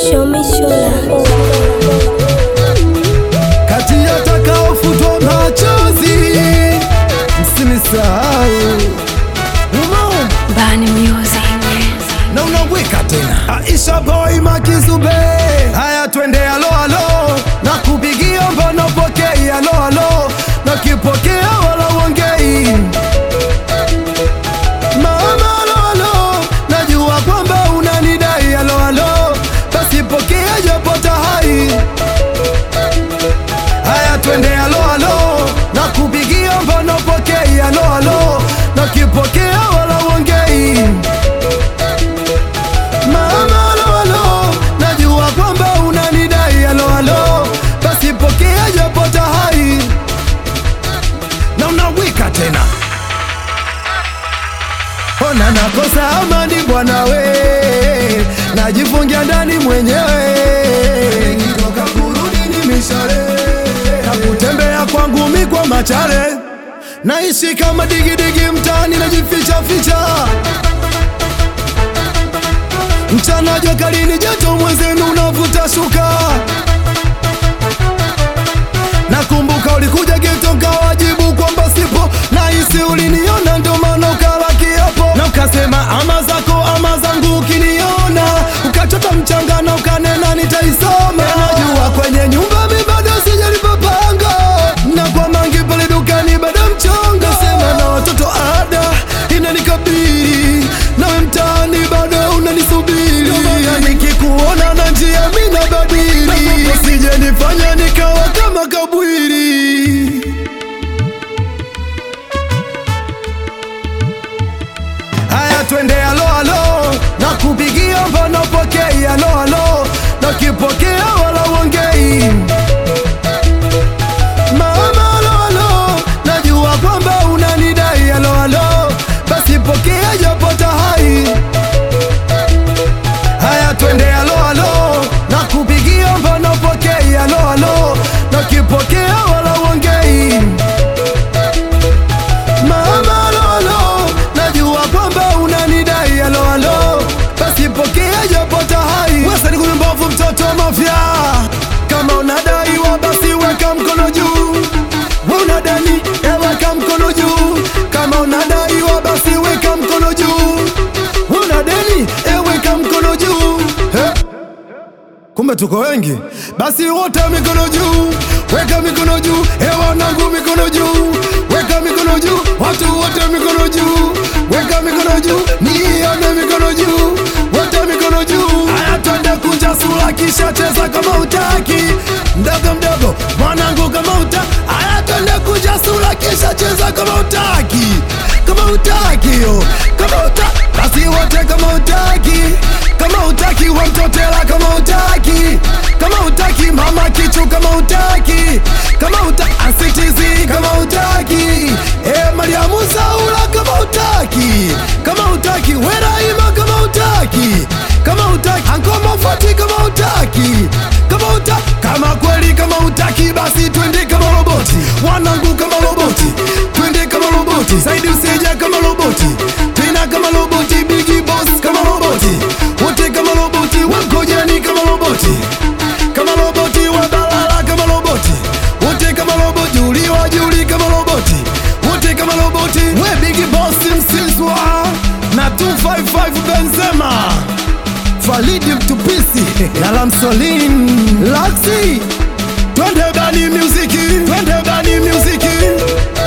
Show me shola. kati ya takaofutwa machozi msinisahau Umo, Bani Music. na unaweka tena Aisha boy makizube haya twende alo alo na kupigia mbona pokei alo alo na kipokea wala uongei mama alo alo najua kwamba unanidai alo alo basi pokea japo tahai haya twende alo alo na kupigia mbona pokei alo alo na kipokea wala uongei Mama alo alo, najua kwamba unanidai alo alo, basi pokea japo tahai na unawika tena. Ona nakosa amani bwana we, najifungia ndani mwenyewe, nikitoka kurudi ni mishale na kutembea kwangu mi kwa machare, naishi kama digidigi mtaani, najificha ficha mchana jua kali ni joto, mwenzenu unavuta shuka. Nakumbuka ulikuja geto kawajibu kwamba sipo, nahisi uliniona ndo maana ukala kiapo na ukasema ama zako ama zangu, ukiniona ukachota mchanga na ukanena nitaisoma. Najua kwenye nyumba mi bado sijalipopanga na kwa mangi pale dukani bado mchongo, sema na watoto ada inanikabili nawe mtaani bado unanisubiri, Ndio maana nikikuona na njia mi nabadili, usije nifanya nikawa kama kabwiri. Haya, twende alo alo, na kupigia mbona pokei alo alo, na kipokea wala uongei Mama alo alo, najua kwamba unanidai alo alo, basi pokea japo tahai. Haya twende alo alo, na kupigia mbona pokei alo alo, na kipokea wala uongei. Mama alo alo, najua kwamba unanidai alo alo, basi pokea japo tahai. Wesa ni mbovu mtoto wa mafia, kama unadaiwa basi weka mkono juu. We unadani, eh, weka mkono juu. Kama unadaiwa basi weka mkono juu. We unadeni, eh, weka mkono juu. Eh? Kumbe tuko wengi, basi wote mikono juu, weka mikono juu, eh, wanangu mikono juu, weka mikono juu, watu wote mikono juu, weka mikono juu, nione mikono juu, wote mikono juu. Haya, twende kunja sura, kisha cheza kama utaki, mdogo mdogo, mwanangu kama uta. Haya, twende kunja sura, kisha cheza kama utaki, kama utaki, yo, kama uta, basi wote kama utaki, kama utaki wamtotela kama utaki kama utaki mama kichu kama utaki kama uta asitizi kama utaki e Mariamu Saula kama utaki kama utaki Weraima kama utaki kama utaki Ankoma Fati kama utaki kama uta kama kweli kama utaki basi twende kama roboti wanangu kama roboti twende kama roboti zaidi usija kama roboti tena kama roboti bigi boss kama roboti wote kama roboti wakojani kama roboti kama roboti wabalala kama roboti wote kama roboti uliwa juli kama roboti wote kama roboti we bigi boss msizwa na 255 Benzema Falidi Mtupisi na Lamsolin Laxi Twende bani muziki, twende bani muziki